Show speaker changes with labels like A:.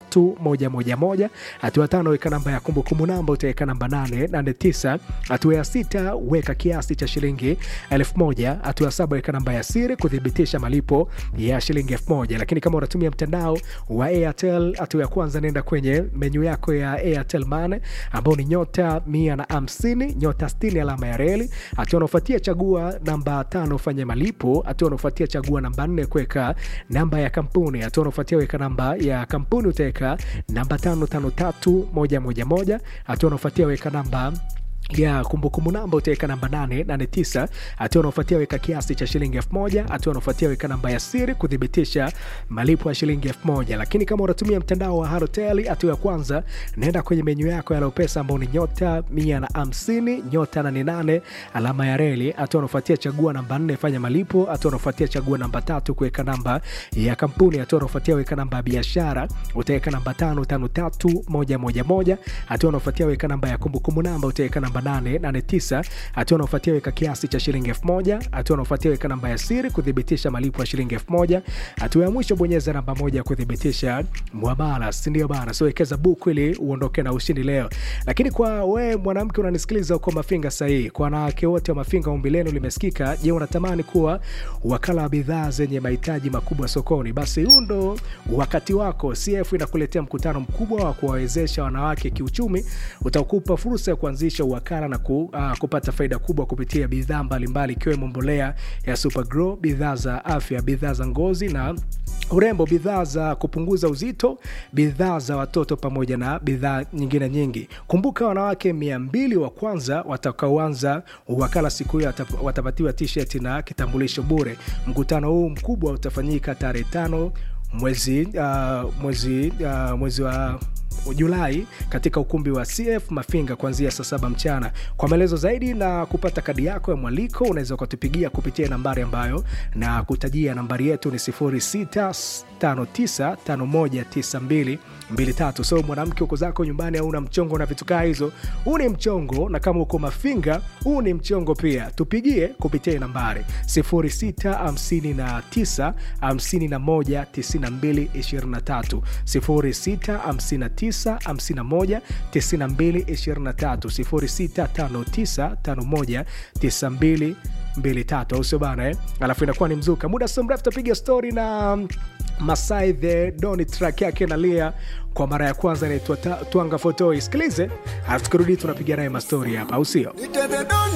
A: tatu moja moja moja. Hatua ya tano weka namba ya kumbukumbu namba, utaweka namba nane nane tisa. Hatua ya sita weka kiasi cha shilingi elfu moja. Hatua ya saba weka namba ya siri kuthibitisha malipo ya shilingi elfu moja. Lakini kama unatumia mtandao wa Airtel, hatua ya kwanza nenda kwenye menyu yako ya Airtel Money ambao ni nyota mia na hamsini nyota sitini alama ya reli. Hatua unaofuatia chagua namba tano fanya malipo. Hatua unaofuatia chagua namba nne kuweka namba ya kampuni. Hatua unaofuatia weka namba ya kampuni utaweka namba tano tano tatu moja moja moja. Hatua unaofuatia weka namba ya kumbukumbu namba utaweka namba 889. Hatua unaofuatia weka kiasi cha shilingi elfu moja. Hatua unaofuatia weka namba ya siri kuthibitisha malipo ya shilingi elfu moja. Lakini kama unatumia mtandao wa Halotel, hatua ya kwanza naenda kwenye menyu yako ya Lopesa ambao ni nyota 150 nyota 88 alama ya reli. Hatua unaofuatia chagua namba 4 fanya malipo. Hatua unaofuatia chagua namba tatu kuweka namba ya kampuni. Hatua unaofuatia weka namba ya biashara utaweka namba 553111. Hatua unaofuatia weka namba ya kumbukumbu namba utaweka namba 889. Hatua unaofuatia weka kiasi cha shilingi elfu moja. Hatua unaofuatia weka namba ya siri kuthibitisha malipo ya shilingi elfu moja. Hatua ya mwisho bonyeza namba moja kuthibitisha mwamala, si ndio bana? So wekeza buku ili uondoke na ushindi leo. Lakini kwa we mwanamke unanisikiliza uko Mafinga sahihi, kwa wanawake wote wa Mafinga, ombi lenu limesikika. Je, unatamani kuwa wakala wa bidhaa zenye mahitaji makubwa sokoni? Basi huu ndo wakati wako. CF inakuletea mkutano mkubwa wa kuwawezesha wanawake kiuchumi, utakupa fursa ya kuanzisha wakala na ku, uh, kupata faida kubwa kupitia bidhaa mbalimbali ikiwemo mbolea ya Supergrow, bidhaa za afya, bidhaa za ngozi na urembo, bidhaa za kupunguza uzito, bidhaa za watoto pamoja na bidhaa nyingine nyingi. Kumbuka, wanawake mia mbili wa kwanza watakaoanza wakala siku hiyo watapatiwa t-shirt na kitambulisho bure. Mkutano huu mkubwa utafanyika tarehe tano mwezi, uh, mwezi, uh, mwezi wa Julai katika ukumbi wa CF Mafinga kuanzia saa saba mchana. Kwa maelezo zaidi na kupata kadi yako ya mwaliko unaweza ukatupigia kupitia nambari ambayo na kutajia. Nambari yetu ni 0659519223. So mwanamke uko zako nyumbani au una mchongo na vitu kaa hizo, huu ni mchongo, na kama uko Mafinga huu ni mchongo pia, tupigie kupitia nambari 0659519223 0659 0659519223 au sio bana eh? Alafu inakuwa ni mzuka. Muda sio mrefu tapiga stori na Masai the Doni, track yake nalia kwa mara ya kwanza inaitwa Twanga Fotoi. Sikilize alafu tukirudi tunapiga naye mastori hapa, au sio?